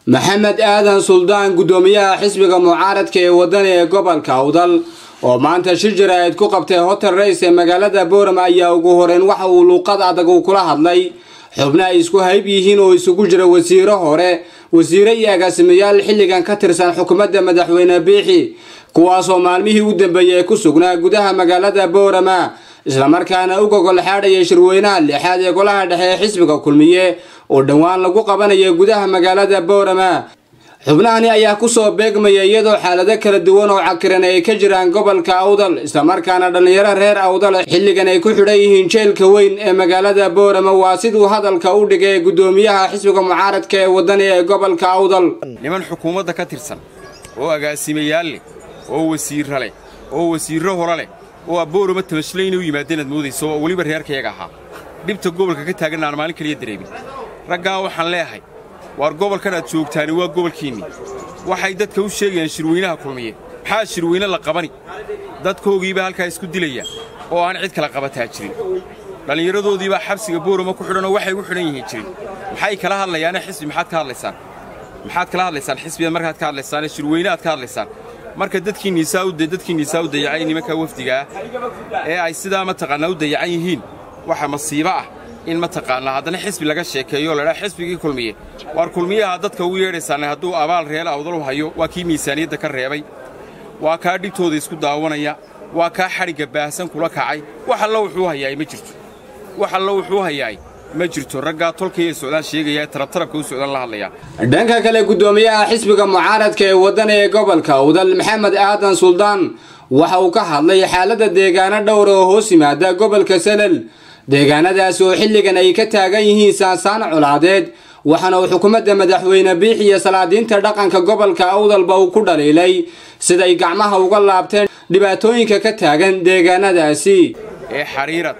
maxamed aadan suldaan guddoomiyaha xisbiga mucaaradka ee wadani ee gobolka awdal oo maanta shir jaraa'id ku qabtay hotel rays ee magaalada boorama ayaa ugu horeyn waxa uu luuqad adag uu kula hadlay xubno ay isku hayb yihiin oo isugu jira wasiiro hore wasiire iyo agaasimayaal xilligan ka tirsan xukuumadda madaxweyne biixi kuwaasoo maalmihii u dambeeyey ku sugnaa gudaha magaalada boorama islamarkaana u gogol xaadhaya shirweynaha lixaad ee golaha dhexe ee xisbiga kulmiye oo dhowaan lagu qabanaya gudaha magaalada boorama xubnahani ayaa kusoo beegmaya iyadoo xaalado kala duwan oo cakiran ay ka jiraan gobolka awdal islamarkaana dhallinyaro reer awdal xilligan ay ku xidhan yihiin jeelka weyn ee magaalada boorama waa siduu hadalka u dhigay guddoomiyaha xisbiga mucaaradka ee wadani ee gobolka awdal niman xukuumadda ka tirsan oo agaasimayaal leh oo wasiirra leh oo wasiirro hore leh oo aboorama tamashle inay u yimaadeen aad moodayso oo weliba reerkayaga ahaa dhibta gobolka ka taagan aan maalin kaliya dareemin raggaa waxaan leeyahay waar gobolkan aad joogtaani waa gobolkiinnii waxay dadka u sheegayaan shirweynaha kulmiye maxaa shirweyne la qabani dadkoogiibaa halkaa isku dilaya oo aan cid kala qabataa jirin dhallinyaradoodiibaa xabsiga boorama ku xidhan oo waxay u xidhan yihiin jirin maxay kala hadlayaane xisbi maxaad ka hadlaysaan maxaad kala hadlaysaan xisbiga markaad ka hadlaysaane shirweyne aad ka hadlaysaan marka dadkiinniisaa u dayacay nimanka wafdigaah ee ay sidaa mataqaannaa u dayacan yihiin waxa masiibo ah in mataqaannaa haddana xisbi laga sheekeeyo ladhaa xisbigii kulmiye waar kulmiyaha dadka ugu yeedhaysaanne hadduu abaal reel awdal u hayo waa kii miisaaniyadda ka reebay waa kaa dhibtooda isku daawanaya waa kaa xadhigga baahsan kula kacay wax allo wuxuu hayaay ma jirto wax allo wuxuu hayaay ma jirto raggaa tolkaiyo socdaan sheegaya tarabtarabka u socdaan la hadlayaa dhanka kale guddoomiyaha xisbiga mucaaradka ee wadani ee gobolka awdal maxamed aadan suldaan waxa uu ka hadlay xaaladda deegaano dhowra oo hoos yimaada gobolka salel deegaanadaasi oo xilligan ay ka taagan yihiin saansaan colaadeed waxaana uu xukuumadda madaxweyne biix iyo salaadiinta dhaqanka gobolka awdalba uu ku dhaliilay siday gacmaha uga laabteen dhibaatooyinka ka taagan deegaanadaasi ee xariirad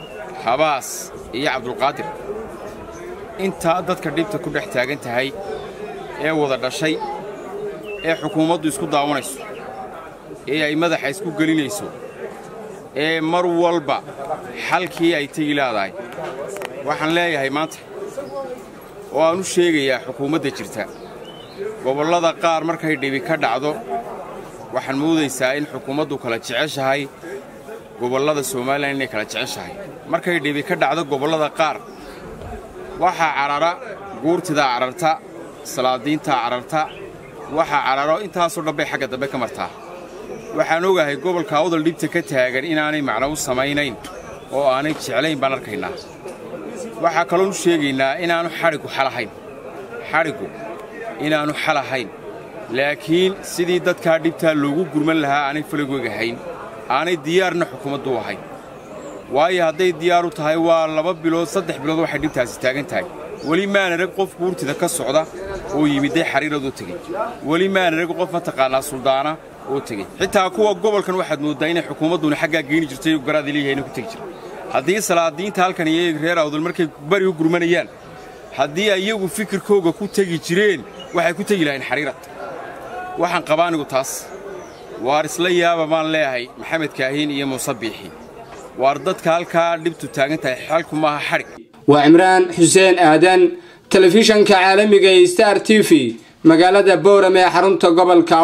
habaas iyo cabdulqaadir intaa dadka dhibta ku dhex taagan tahay ee wada dhashay ee xukuumaddu isku daawanayso ee ay madaxa isku gelinayso ee mar walba xalkii ay tegi laadahay waxaan leeyahay maanta oo aan u sheegayaa xukuumadda jirta gobollada qaar markay dhibi ka dhacdo waxaan moodaysaa in xukuumaddu kala jeceshahay gobollada somalilan inay kala jeceshahay markay dhibi ka dhacdo gobollada qaar waxaa cadhara guurtidaa cadharta salaadiintaa cadharta waxaa cadharo intaasoo dhan bay xagga dambe ka martaa waxaan ogahay gobolka awdal dhibta ka taagan inaanay macno u samaynayn oo aanay jeclayn baan arkaynaa waxaa kaloon u sheegaynaa inaannu xadhiggu xalahayn xadhiggu inaannu xalahayn laakiin sidii dadkaa dhibtaa loogu gurman lahaa aanay falagwegahayn aanay diyaarna xukuumaddu u ahayn waayo hadday diyaar u tahay waa laba bilood saddex bilood waxay dhibtaasi taagan tahay weli maan arag qof guurtida ka socda oo yimidday xariiradoo tegey weli maan arag qof mataqaannaa suldaana oo tegey xitaa kuwa gobolkan waxaad mooddaa inay xukuumadduna xaggaa geeni jirtay oo garaadii leeyahayna ku tegi jira haddii salaadiinta halkan iyo reer awdal markay bari u gurmanayaan haddii ay iyagu fikirkooga ku tegi jireen waxay ku tegi lahayn xariirad waxaan qabaa anigu taas waar isla yaaba baan leeyahay maxamed kaahiin iyo muuse biixi waar dadka halkaa dhibtu taagan tahay xalku maaha xadhig waa cimraan xuseen aadan telefishanka caalamiga ee star t v magaalada boorame ee xarunta gobolka